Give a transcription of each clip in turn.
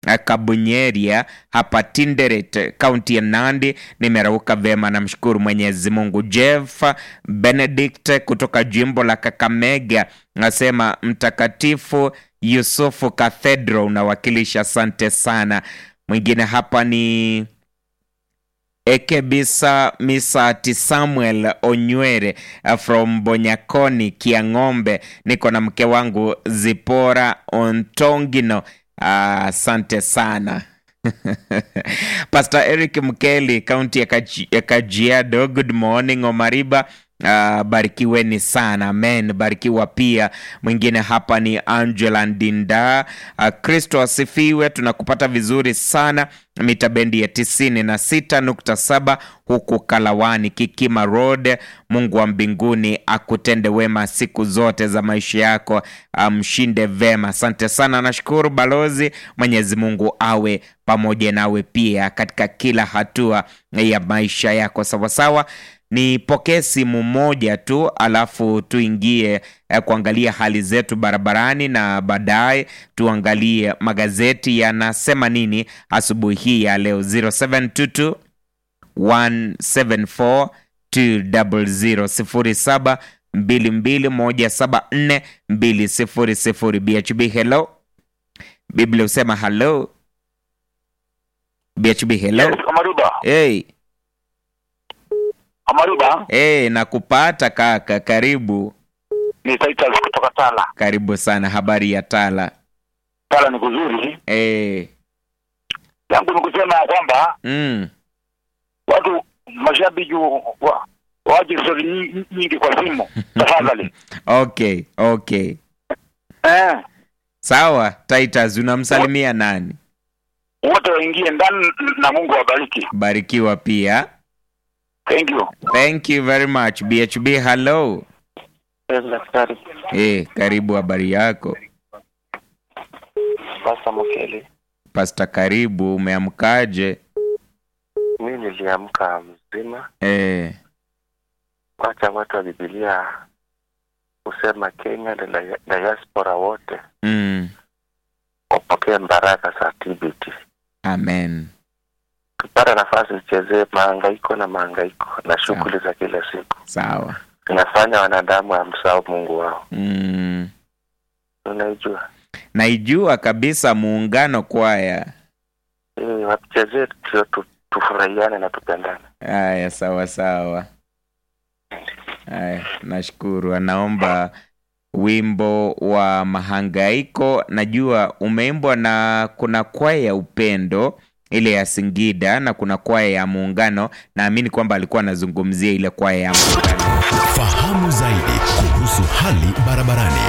Kabunyeria hapa Tinderet, kaunti ya Nandi. Nimerauka vema, namshukuru Mwenyezi Mungu. Jeff Benedict kutoka jimbo la Kakamega nasema mtakatifu Yusufu Cathedral unawakilisha, asante sana. Mwingine hapa ni Ekebisa Misati Samuel Onywere from Bonyakoni Kiang'ombe, niko na mke wangu Zipora Ontongino. Asante uh, sana Pastor Eric Mkeli, kaunti ya Kaji- ya Kajiado. Good morning Omariba. Uh, barikiweni sana amen, barikiwa pia. Mwingine hapa ni Angela Ndinda. Uh, Kristo asifiwe, tunakupata vizuri sana mita bendi ya tisini na sita nukta saba huku Kalawani Kikima Road. Mungu wa mbinguni akutende wema siku zote za maisha yako, amshinde vema. Asante sana, nashukuru balozi. Mwenyezi Mungu awe pamoja nawe pia katika kila hatua ya maisha yako, sawasawa. Nipokee simu moja tu alafu tuingie eh, kuangalia hali zetu barabarani na baadaye tuangalie magazeti yanasema nini asubuhi hii ya leo 0722 174 200 0722 174 BHB hello Biblia husema hello BHB hello Yes, Amaruba. hey, Amaruba hey, nakupata kaka karibu ni Titus kutoka Tala. karibu sana habari ya tala Tala ni kuzuri. hey. Yangu ni kusema ya kwamba mm. watu mashabiki wa waje stori nyingi, nyingi kwa simu tafadhali. okay okay Eh, sawa titus unamsalimia nani wote waingie ndani na Mungu awabariki. barikiwa pia Thank you. thank you very much bhb hello Yes, daktari. hey, karibu habari yako Pasta Mokeli, pasta karibu umeamkaje mi niliamka mzima. hey. Wacha watu wa Bibilia kusema Kenya na dia- diaspora wote mm. wapokee baraka za TBT. amen Tupata nafasi tuchezee mahangaiko na mahangaiko na shughuli za kila siku, sawa inafanya wanadamu wamsahau Mungu wao. mm. Unaijua naijua kabisa muungano kwaya eh, wachezee tu, tu, tufurahiane na tupendane. haya sawa sawa haya nashukuru anaomba wimbo wa mahangaiko najua umeimbwa na kuna kwaya ya upendo ile ya singida na kuna kwaya ya muungano naamini kwamba alikuwa anazungumzia ile kwaya ya muungano Fahamu zaidi kuhusu hali barabarani.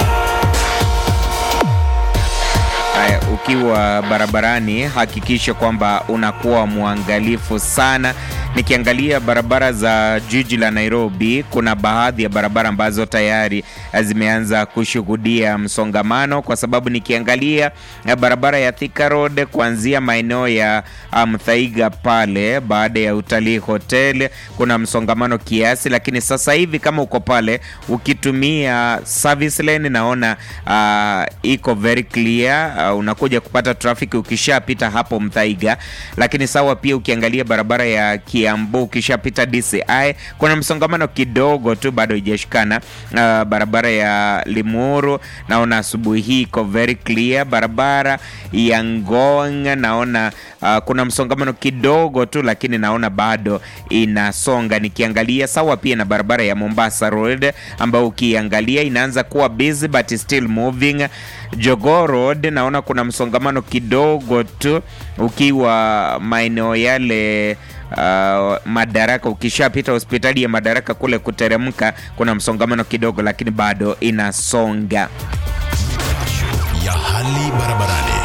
Haya, ukiwa barabarani hakikisha kwamba unakuwa mwangalifu sana. Nikiangalia barabara za jiji la Nairobi, kuna baadhi ya barabara ambazo tayari zimeanza kushuhudia msongamano, kwa sababu nikiangalia eh, barabara ya Thika Road kuanzia maeneo ya ah, Mthaiga pale, baada ya Utalii Hotel kuna msongamano kiasi, lakini sasa hivi kama uko pale ukitumia service lane, naona ah, iko very clear. Uh, unakuja kupata trafiki ukishapita hapo Mthaiga, lakini sawa pia ukiangalia barabara ya Kiambu ukishapita DCI kuna msongamano kidogo tu, bado haijashikana. Uh, barabara ya Limuru naona asubuhi hii iko very clear. Barabara ya Ngong naona uh, kuna msongamano kidogo tu, lakini naona bado inasonga. Nikiangalia sawa pia na barabara ya Mombasa Road ambayo ukiangalia inaanza kuwa busy but still moving. Jogoo Road naona kuna msongamano kidogo tu ukiwa maeneo yale uh, Madaraka. Ukishapita hospitali ya Madaraka kule kuteremka, kuna msongamano kidogo, lakini bado inasonga. ya hali barabarani.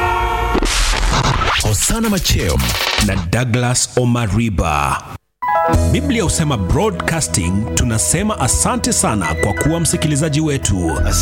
Hosana Machem na Douglas Omariba. Biblia husema broadcasting, tunasema asante sana kwa kuwa msikilizaji wetu.